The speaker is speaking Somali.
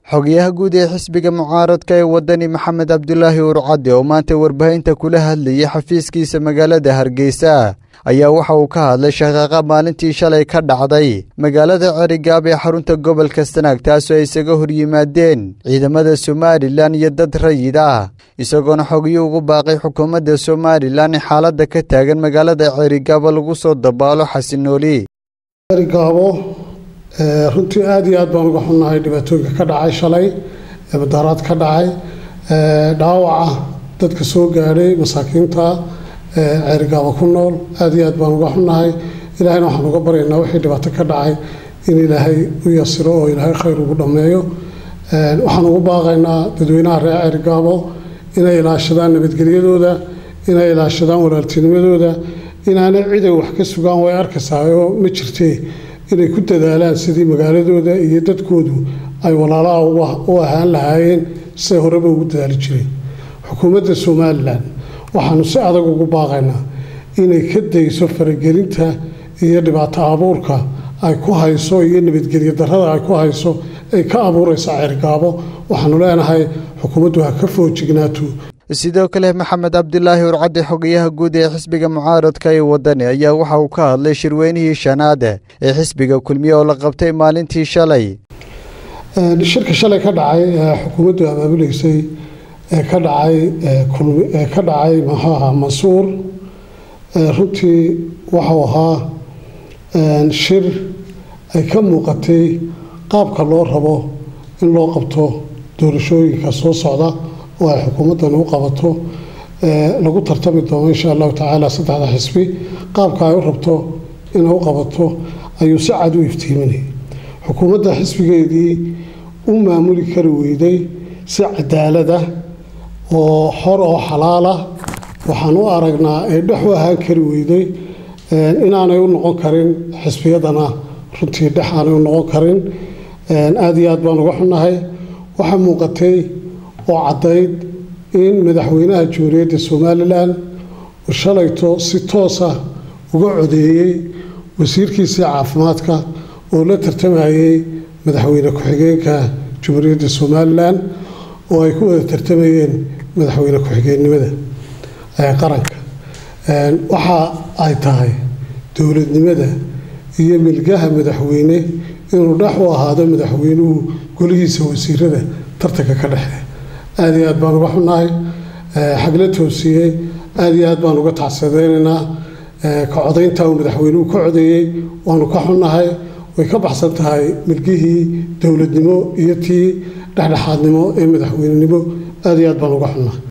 xogayaha guud ee xisbiga mucaaradka ee wadani maxamed cabdulaahi urcadde oo maanta warbaahinta kula hadlayay xafiiskiisa magaalada hargeysa ayaa waxa uu ka hadlay shaqaaqa maalintii shalay ka dhacday magaalada cerigaab ee xarunta gobolka sanaag taasoo ay isaga hor yimaadeen ciidamada somalilan iyo dad rayid ah isagoona xogyo ugu baaqay xukuumadda somalilan in xaaladda ka taagan magaalada cerigaabo lagu soo dabaalo xasinooli cerigaabo runtii aada iyo aad baan uga xunnahay dhibaatooyinka ka dhacay shalay ee madaaraad ka dhacay dhaawaca dadka soo gaadhay masaakiinta ceerigaabo ku nool aada iyo aad baan uga xunnahay ilaahayna waxaan uga baryaynaa wixii dhibaato ka dhacay in ilaahay u yasiro oo ilaahay khayr ugu dhammeeyo waxaan ugu baaqaynaa dadweynaha reer ceerigaabo inay ilaashadaan nabadgelyadooda inay ilaashadaan walaaltinimadooda inaanay ciday wax ka sugaan way arkaysaayoo ma jirtee inay ku dadaalaan sidii magaaladooda iyo dadkoodu ay walaalaha u ahaan lahaayeen siday horeba ugu dadaali jireen xukuumadda somalilan waxaanu si adag ugu baaqaynaa inay ka dayso faragelinta iyo dhibaato abuurka ay ku hayso iyo nabadgelyo darrada ay ku hayso ay ka abuuraysa ceergaabo waxaanu leenahay xukuumaddu ha ka foojignaato sidoo kale maxamed cabdilaahi urcadde xogayaha guud ee xisbiga mucaaradka ee wadani ayaa waxa uu ka hadlay shirweynihii shanaade ee xisbiga kulmiye oo la qabtay maalintii shalay shirka shalay ka dhacay ee xukuumaddu abaabuleysay ee ka dhacay ee ka dhacay muxuu ahaa mansuur runtii waxau ahaa shir ay ka muuqatay qaabka loo rabo in loo qabto doorashooyinka soo socda oo ay xukuumaddan u qabato lagu tartami doono insha allahu tacaala saddexda xisbi qaabka ay u rabto inay u qabato ayuu si cad u iftiiminayay xukuumadda xisbigeedii u maamuli kari weyday si cadaalada oo xor oo xalaalah waxaan u aragnaa ay dhex u ahaan kari weyday inaanay u noqon karin xisbiyadana runtii dhex aanay u noqon karin aada iyo aad baan uga xunnahay waxaa muuqatay oo caddayd in madaxweynaha jamhuuriyadda somalilan uu shalayto si toosa uga codeeyey wasiirkiisii caafimaadka oo la tartamayey madaxweyne ku-xigeenka jamhuuriyadda somalilan oo ay ku wada tartamayeen madaxweyne ku-xigeennimada qaranka waxa ay tahay dowladnimada iyo milgaha madaxweyne inuu dhex u ahaado madaxweynuhu golihiisa wasiirada tartanka ka dhexe aada iyo aad baan uga xunnahay xagla toosiyey aada iyo aad baan uga tacsadeynaynaa ka codaynta uu madaxweynuhu ka codeeyey waanu ka xunnahay way ka baxsan tahay milgihii dowladnimo iyo tii dhexdhexaadnimo ee madaxweynenimo aada iyo aad baan uga xunnahay